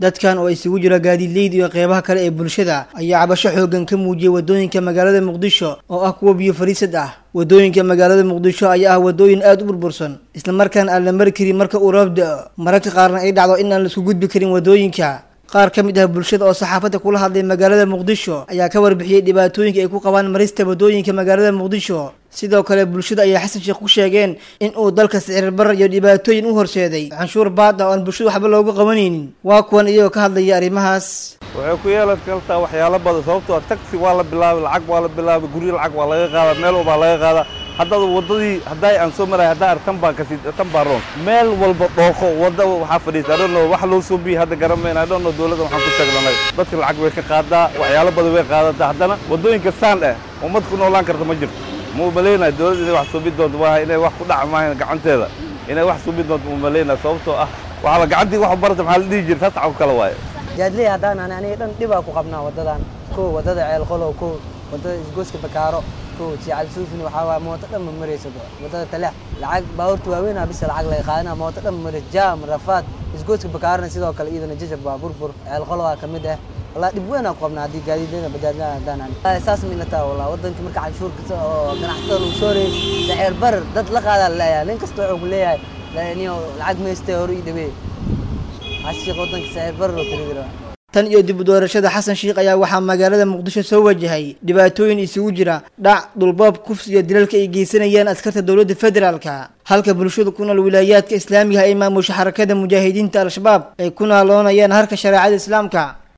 dadkan oo isugu jira gaadiidleyda iyo qeybaha kale ee bulshada ayaa cabasho xoogan ka muujiyay wadooyinka magaalada muqdisho oo ah kuwa biyo fariisad ah wadooyinka magaalada muqdisho ayaa ah wadooyin aada u burbursan islamarkaana aan la mari karin marka uu roob da-o mararka qaarna ay dhacdo in aan laisku gudbi karin wadooyinka qaar ka mid ah bulshada oo saxaafadda kula hadlay magaalada muqdisho ayaa ka warbixiyey dhibaatooyinka ay ku qabaan marista wadooyinka magaalada muqdisho sidoo kale bulshada ayaa xasan sheekh ku sheegeen in uu dalka sicir barar iyo dhibaatooyin u horseeday canshuur baad ah oo aan bulshada waxba loogu qabanaynin waa kuwan iyagoo ka hadlaya arrimahaas waxay ku yeelan kartaa waxyaalo badan sababtoo ah taxi waa la bilaabay lacag waa la bilaabay guryo lacag waa laga qaadaa meel walbaa laga qaadaa haddada waddadii hadday aan soo maray haddaa tan baa kasi tan baa roon meel walba dhooqo wadda waxaa fadhiisa adhono wax loo soo biyey hadda garamayna adhono dowladda waxaan ku sheegnanay dadka lacag way ka qaadaa waxyaalo badan way qaadataa haddana waddooyinka saan eh ummad ku noolaan karta ma jirto ma umalaynaya dowladda inay wax suubi doonto maaha inay wax ku dhaca maahan gacanteeda inay wax suubi doonto ma umalaynaya sababtoo ah waxaa la gacantii wax barata maxaa la dhihi jira taas caw kale waaye jaadley haddaan ani aniga dhan dhibaa ku qabnaa waddadan kow waddada ceelqolow kow waddada isgooska bakaaro kow jical suufni waxaa waaya mooto dhan ma marayso waddada taleex lacag baabuurta waaweynaa bisa lacag laga qaadana mooto dhan ma marayso jaam rafaad isgooska bakaarona sidoo kale iyadana jajab waa burbur ceelqolowaa ka mid ah والله دب وين أقوم نادي قاعدين لنا بدلنا دانا أساس من نتا والله ودن كمرك عشور كذا جناحته وسوري سعر بر دت لقى هذا لا يا لين كستوعب ليه لأني العقد ما يستوري دبي عشيق ودن سعر بر وكذا tan iyo dib u doorashada xasan sheikh ayaa waxaa magaalada muqdisho soo wajahay dhibaatooyin isugu jira dhac dhulboob kufs iyo dilalka ay geysanayaan askarta dowladda federaalka halka bulshada ku nool wilaayaadka islaamiga ay maamusha xarakada mujaahidiinta al-shabaab ay ku naaloonayaan harka shareecada islaamka